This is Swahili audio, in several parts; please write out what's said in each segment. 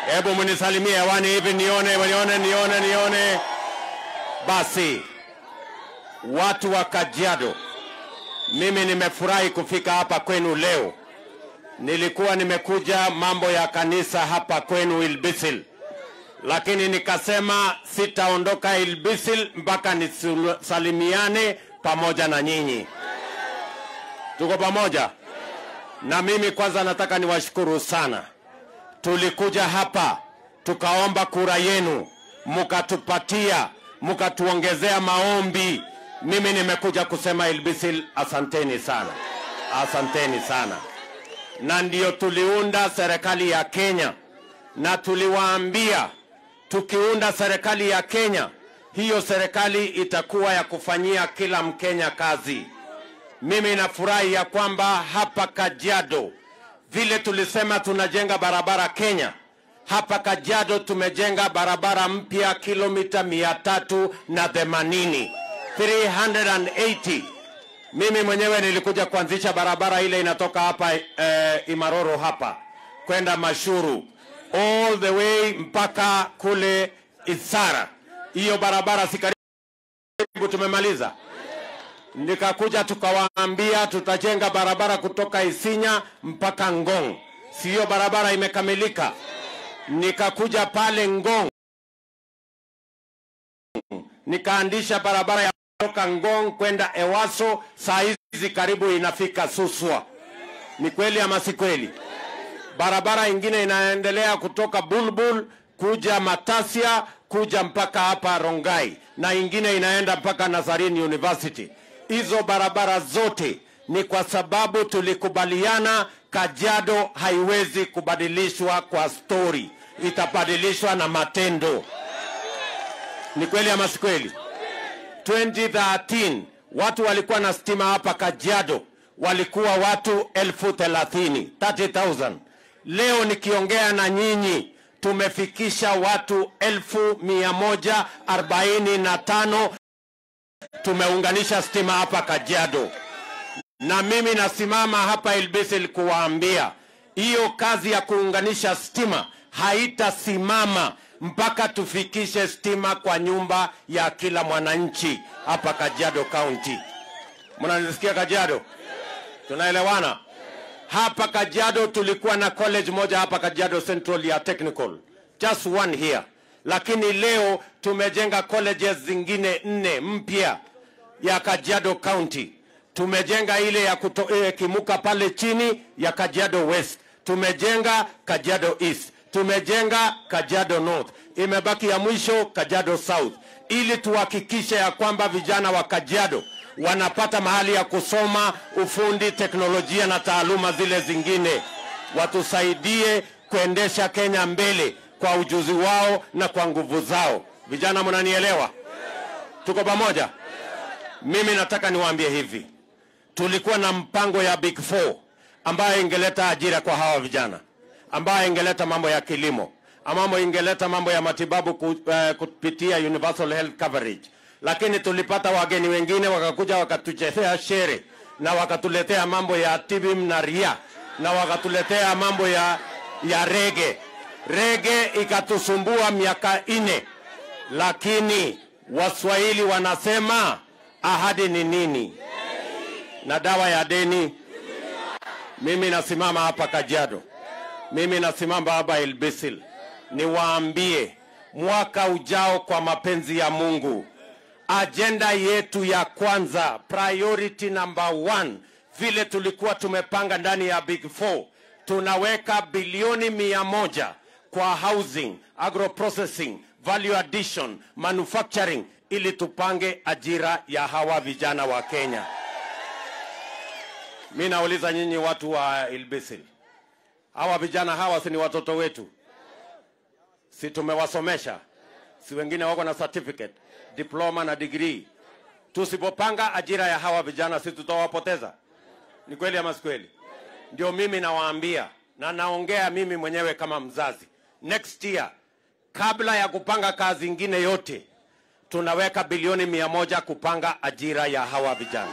Hebu mnisalimie hewani hivi nione, nione, nione, nione. Basi watu wa Kajiado, mimi nimefurahi kufika hapa kwenu leo. Nilikuwa nimekuja mambo ya kanisa hapa kwenu Ilbisil, lakini nikasema sitaondoka Ilbisil mpaka nisalimiane pamoja na nyinyi. Tuko pamoja? Na mimi kwanza nataka niwashukuru sana. Tulikuja hapa tukaomba kura yenu, mukatupatia, mukatuongezea maombi. Mimi nimekuja kusema Ilbisil, asanteni sana, asanteni sana. Na ndio tuliunda serikali ya Kenya, na tuliwaambia tukiunda serikali ya Kenya, hiyo serikali itakuwa ya kufanyia kila Mkenya kazi. Mimi nafurahi ya kwamba hapa Kajiado vile tulisema tunajenga barabara Kenya, hapa Kajiado tumejenga barabara mpya kilomita mia tatu na themanini 380. Mimi mwenyewe nilikuja kuanzisha barabara ile inatoka hapa eh, Imaroro hapa kwenda Mashuru all the way mpaka kule Isara. Hiyo barabara si karibu tumemaliza nikakuja tukawaambia tutajenga barabara kutoka Isinya mpaka Ngong. Siyo barabara imekamilika. Nikakuja pale Ngong nikaandisha barabara ya kutoka Ngong kwenda Ewaso, saa hizi karibu inafika Suswa. Ni kweli ama si kweli? Barabara ingine inaendelea kutoka Bulbul kuja Matasia kuja mpaka hapa Rongai na ingine inaenda mpaka Nazarene University. Hizo barabara zote ni kwa sababu tulikubaliana Kajiado haiwezi kubadilishwa kwa stori, itabadilishwa na matendo. Ni kweli ama si kweli? 2013 watu walikuwa na stima hapa Kajiado walikuwa watu elfu thelathini 30,000. Leo nikiongea na nyinyi tumefikisha watu elfu mia moja arobaini na tano tumeunganisha stima hapa Kajiado, na mimi nasimama hapa Ilbisil kuwaambia hiyo kazi ya kuunganisha stima haitasimama mpaka tufikishe stima kwa nyumba ya kila mwananchi hapa Kajiado County. Mnanisikia Kajiado? Tunaelewana? Hapa Kajiado tulikuwa na college moja hapa Kajiado Central ya technical, just one here, lakini leo tumejenga colleges zingine nne mpya ya Kajiado County. Tumejenga ile ya kuto, eh, Kimuka pale chini ya Kajiado West, tumejenga Kajiado East, tumejenga Kajiado North, imebaki ya mwisho Kajiado South, ili tuhakikishe ya kwamba vijana wa Kajiado wanapata mahali ya kusoma ufundi, teknolojia na taaluma zile zingine, watusaidie kuendesha Kenya mbele kwa ujuzi wao na kwa nguvu zao. Vijana, mnanielewa? Tuko pamoja? Mimi nataka niwaambie hivi, tulikuwa na mpango ya Big Four ambayo ingeleta ajira kwa hawa vijana, ambayo ingeleta mambo ya kilimo, ambayo ingeleta mambo ya matibabu ku, uh, kupitia universal health coverage lakini tulipata wageni wengine wakakuja wakatuchezea shere na wakatuletea mambo ya tibim na ria na wakatuletea mambo ya, ya rege rege ikatusumbua miaka ine, lakini Waswahili wanasema ahadi ni nini na dawa ya deni. Mimi nasimama hapa Kajiado, mimi nasimama hapa Ilbisil, niwaambie mwaka ujao, kwa mapenzi ya Mungu, ajenda yetu ya kwanza, priority number one, vile tulikuwa tumepanga ndani ya Big Four, tunaweka bilioni mia moja kwa housing, agro processing, value addition, manufacturing, ili tupange ajira ya hawa vijana wa Kenya. Mi nauliza nyinyi watu wa Ilbisil, hawa vijana hawa si ni watoto wetu? Si tumewasomesha? Si wengine wako na certificate, diploma na degree? Tusipopanga ajira ya hawa vijana, si tutawapoteza? Ni kweli ama si kweli? Ndio mimi nawaambia, na naongea mimi mwenyewe kama mzazi. Next year, kabla ya kupanga kazi ingine yote, tunaweka bilioni mia moja kupanga ajira ya hawa vijana.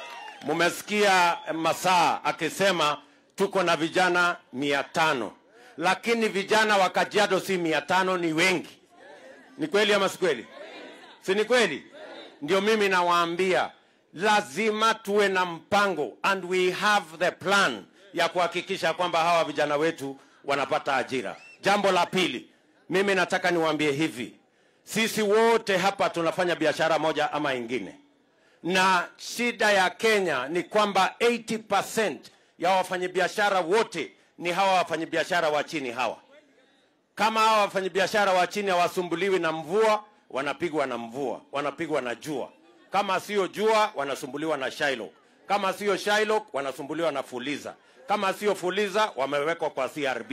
Mumesikia Masaa akisema tuko na vijana mia tano lakini vijana wa Kajiado si mia tano, ni wengi. Ni kweli ama si kweli? Si ni kweli? Ndio mimi nawaambia lazima tuwe na mpango and we have the plan ya kuhakikisha kwamba hawa vijana wetu wanapata ajira. Jambo la pili, mimi nataka niwaambie hivi, sisi wote hapa tunafanya biashara moja ama ingine, na shida ya Kenya ni kwamba 80% ya wafanyabiashara wote ni hawa wafanyabiashara wa chini hawa. Kama hawa wafanyabiashara wa chini hawasumbuliwi na mvua, wanapigwa na mvua, wanapigwa na jua. Kama sio jua, wanasumbuliwa na Shylock. Kama sio Shylock, wanasumbuliwa na Fuliza. Kama sio Fuliza, wamewekwa kwa CRB.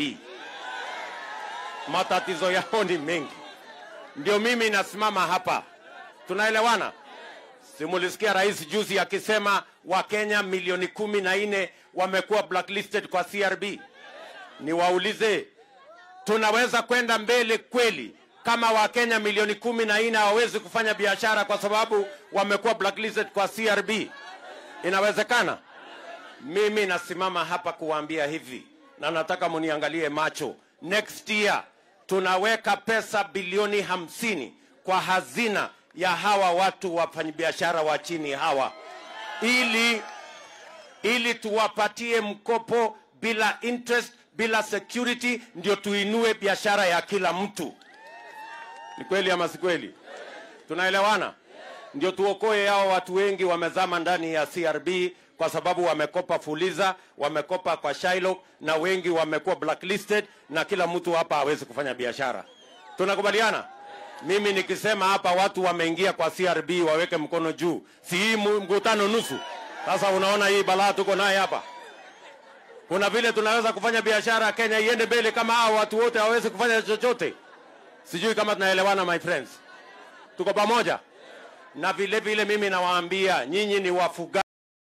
Matatizo yao ni mengi. Ndio mimi nasimama hapa, tunaelewana? Simulisikia rais juzi akisema Wakenya milioni kumi na nne wamekuwa blacklisted kwa CRB. Niwaulize, tunaweza kwenda mbele kweli kama Wakenya milioni kumi na nne hawawezi kufanya biashara kwa sababu wamekuwa blacklisted kwa CRB? Inawezekana? Mimi nasimama hapa kuwaambia hivi, na nataka muniangalie macho. Next year tunaweka pesa bilioni hamsini kwa hazina ya hawa watu wafanyabiashara wa chini hawa, ili ili tuwapatie mkopo bila interest, bila security, ndio tuinue biashara ya kila mtu. Ni kweli ama si kweli? Tunaelewana? Ndio tuokoe hao watu wengi wamezama ndani ya CRB kwa sababu wamekopa Fuliza, wamekopa kwa Shylock na wengi wamekuwa blacklisted na kila mtu hapa hawezi kufanya biashara. Tunakubaliana? Mimi nikisema hapa watu wameingia kwa CRB waweke mkono juu, si hii mu- mkutano nusu? Sasa unaona hii balaa tuko naye hapa. Kuna vile tunaweza kufanya biashara Kenya iende mbele kama hao watu wote hawawezi kufanya chochote? Sijui kama tunaelewana my friends. Tuko pamoja? Na vile vile mimi nawaambia nyinyi ni wafugaji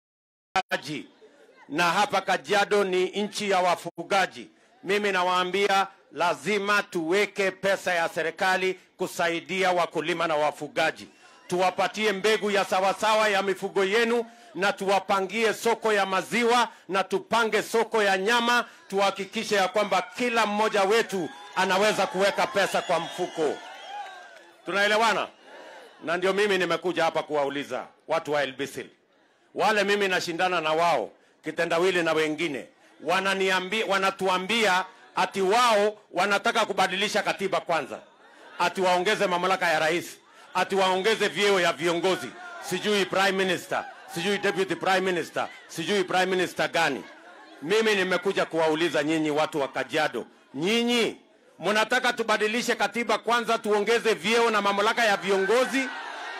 na hapa Kajiado ni nchi ya wafugaji. Mimi nawaambia lazima tuweke pesa ya serikali kusaidia wakulima na wafugaji, tuwapatie mbegu ya sawasawa ya mifugo yenu na tuwapangie soko ya maziwa na tupange soko ya nyama, tuhakikishe ya kwamba kila mmoja wetu anaweza kuweka pesa kwa mfuko. Tunaelewana? Na ndio mimi nimekuja hapa kuwauliza watu wa Elbisil wale mimi nashindana na wao kitendawili na wengine wananiambia, wanatuambia ati wao wanataka kubadilisha katiba kwanza, ati waongeze mamlaka ya rais, ati waongeze vyeo ya viongozi, sijui prime minister, sijui deputy prime minister, sijui prime minister gani. Mimi nimekuja kuwauliza nyinyi watu wa Kajiado, nyinyi mnataka tubadilishe katiba kwanza, tuongeze vyeo na mamlaka ya viongozi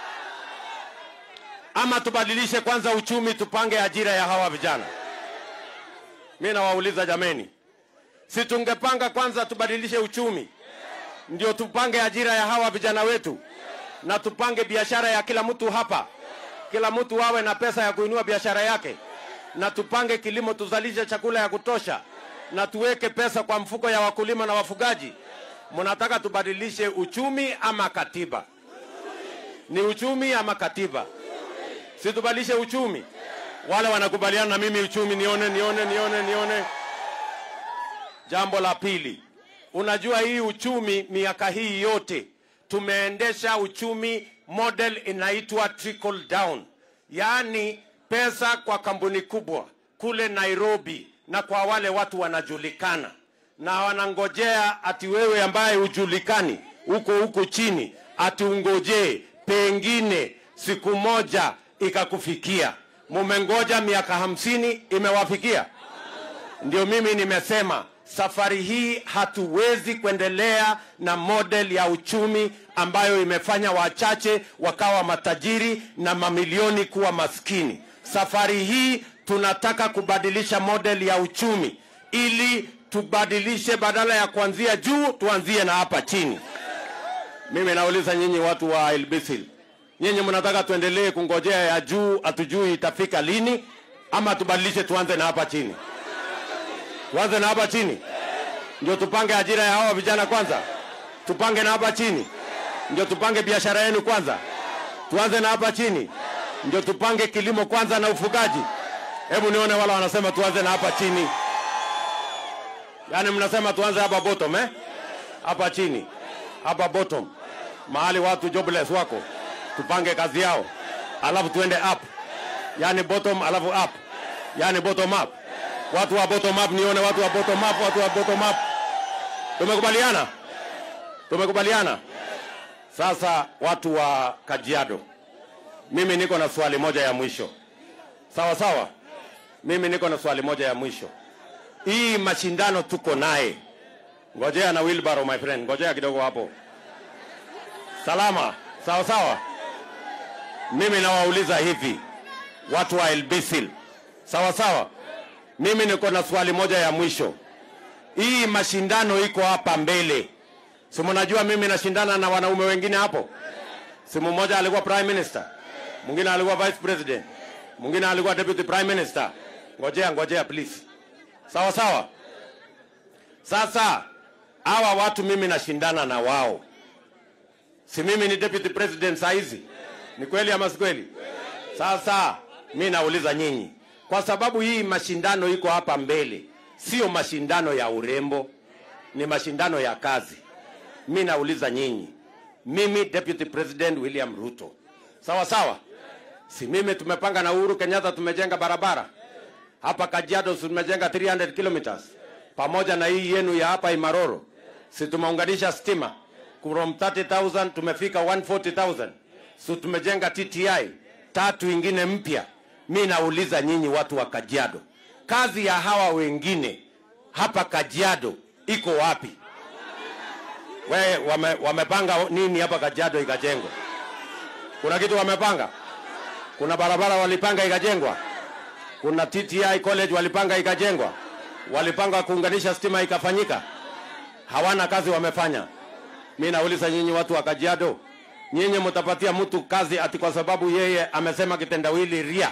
ama tubadilishe kwanza uchumi, tupange ajira ya hawa vijana? Mi nawauliza jameni, si tungepanga kwanza tubadilishe uchumi, ndio tupange ajira ya hawa vijana wetu, na tupange biashara ya kila mtu hapa, kila mtu awe na pesa ya kuinua biashara yake, na tupange kilimo, tuzalishe chakula ya kutosha, na tuweke pesa kwa mfuko ya wakulima na wafugaji. Mnataka tubadilishe uchumi ama katiba? Ni uchumi ama katiba? si tubadilishe uchumi? Wale wanakubaliana na mimi uchumi, nione nione nione nione. Jambo la pili, unajua hii uchumi, miaka hii yote tumeendesha uchumi model inaitwa trickle down, yaani pesa kwa kampuni kubwa kule Nairobi na kwa wale watu wanajulikana na wanangojea ati wewe ambaye hujulikani huko huko chini ati ungojee pengine siku moja ikakufikia. Mumengoja miaka hamsini, imewafikia? Ndio mimi nimesema safari hii hatuwezi kuendelea na model ya uchumi ambayo imefanya wachache wakawa matajiri na mamilioni kuwa maskini. Safari hii tunataka kubadilisha model ya uchumi ili tubadilishe, badala ya kuanzia juu tuanzie na hapa chini. Mimi nauliza nyinyi watu wa Ilbisil, nyinyi mnataka tuendelee kungojea ya juu, hatujui itafika lini, ama tubadilishe tuanze na hapa chini? Tuanze na hapa chini ndio tupange ajira ya hawa vijana kwanza, tupange na hapa chini ndio tupange biashara yenu kwanza, tuanze na hapa chini ndio tupange kilimo kwanza na ufugaji. Hebu nione wala wanasema tuanze na hapa chini. Yaani mnasema tuanze hapa bottom eh? Hapa chini. Hapa bottom. Mahali watu jobless wako. Tupange kazi yao. Alafu tuende up. Yaani bottom alafu up. Yaani bottom up. Watu wa bottom up nione watu wa bottom up, watu wa bottom up. Tumekubaliana? Tumekubaliana? Sasa watu wa Kajiado. Mimi niko na swali moja ya mwisho. Sawa sawa? Mimi niko na swali moja ya mwisho. Hii mashindano tuko naye. Ngojea na wheelbarrow my friend. Ngojea kidogo hapo. Salama. Sawa sawa? Mimi nawauliza hivi watu wa Elbisil. Sawa sawa? Mimi niko na swali moja ya mwisho. Hii mashindano iko hapa mbele. Si mnajua mimi nashindana na wanaume wengine hapo? Si mmoja alikuwa prime minister, mwingine alikuwa vice president, mwingine alikuwa deputy prime minister. Ngojea, ngojea please. Sawa sawa. Sasa hawa watu mimi nashindana na wao, si mimi ni deputy president saa hizi? Ni kweli ama si kweli? Sasa mi nauliza nyinyi, kwa sababu hii mashindano iko hapa mbele, sio mashindano ya urembo, ni mashindano ya kazi. Mi nauliza nyinyi, mimi deputy president William Ruto, sawa sawa, si mimi tumepanga na Uhuru Kenyatta, tumejenga barabara hapa Kajiado, si tumejenga 300 kilometers pamoja na hii yenu ya hapa Imaroro, si tumeunganisha stima from 30,000 tumefika 140,000, si tumejenga TTI tatu ingine mpya. Mi nauliza nyinyi watu wa Kajiado, kazi ya hawa wengine hapa Kajiado iko wapi? We, wame, wamepanga nini hapa Kajiado ikajengwa? Kuna kitu wamepanga? Kuna barabara walipanga ikajengwa? Kuna TTI college walipanga ikajengwa? Walipanga kuunganisha stima ikafanyika? Hawana kazi wamefanya. Mi nauliza nyinyi watu wa Kajiado, nyinyi mtapatia mtu kazi ati kwa sababu yeye amesema kitendawili ria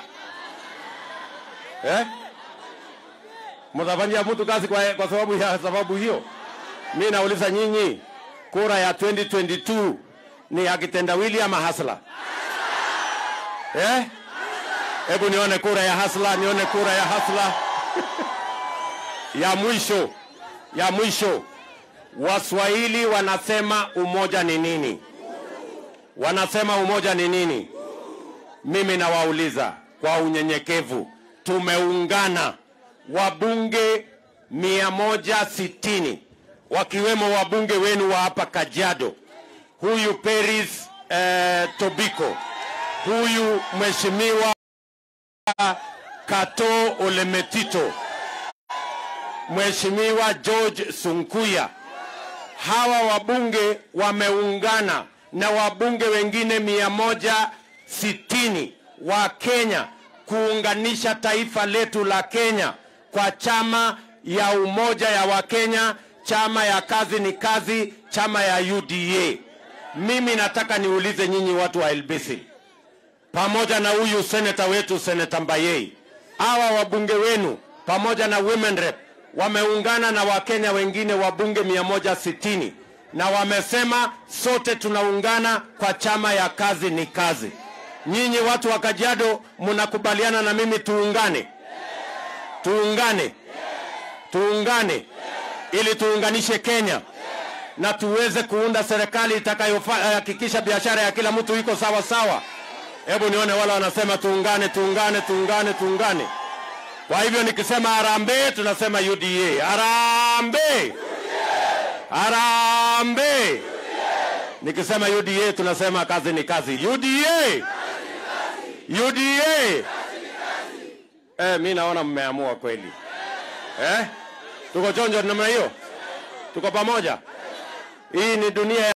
eh? Mtafanyia mtu kazi kwa, kwa sababu ya sababu hiyo? Mi nauliza nyinyi, kura ya 2022 ni ya kitendawili ama hasla eh? Hebu nione kura ya hasla, nione kura ya hasla ya mwisho, ya mwisho. Waswahili wanasema umoja ni nini? Wanasema umoja ni nini? Mimi nawauliza kwa unyenyekevu, tumeungana wabunge mia moja sitini wakiwemo wabunge wenu wa hapa Kajiado, huyu Peris eh, Tobiko, huyu mheshimiwa Kato Olemetito, mheshimiwa George Sunkuya. Hawa wabunge wameungana na wabunge wengine mia moja sitini wa Kenya kuunganisha taifa letu la Kenya kwa chama ya umoja ya Wakenya, chama ya kazi ni kazi, chama ya UDA. Mimi nataka niulize nyinyi watu wa Elbisi, pamoja na huyu seneta wetu seneta Mbayei, hawa wabunge wenu pamoja na women rep wameungana na Wakenya wengine wabunge mia moja sitini na wamesema sote tunaungana kwa chama ya kazi ni kazi. Nyinyi watu wa Kajiado mnakubaliana na mimi tuungane? Tuungane, tuungane ili tuunganishe Kenya na tuweze kuunda serikali itakayohakikisha biashara ya kila mtu iko sawa sawa. Hebu nione wale wanasema tuungane, tuungane, tuungane, tuungane. Kwa hivyo nikisema harambee, tunasema UDA. Harambee, harambee. Nikisema UDA, tunasema kazi ni kazi. UDA, UDA. Eh, mi naona mmeamua kweli eh? Tuko chonjo namna hiyo, tuko pamoja. Hii ni dunia ya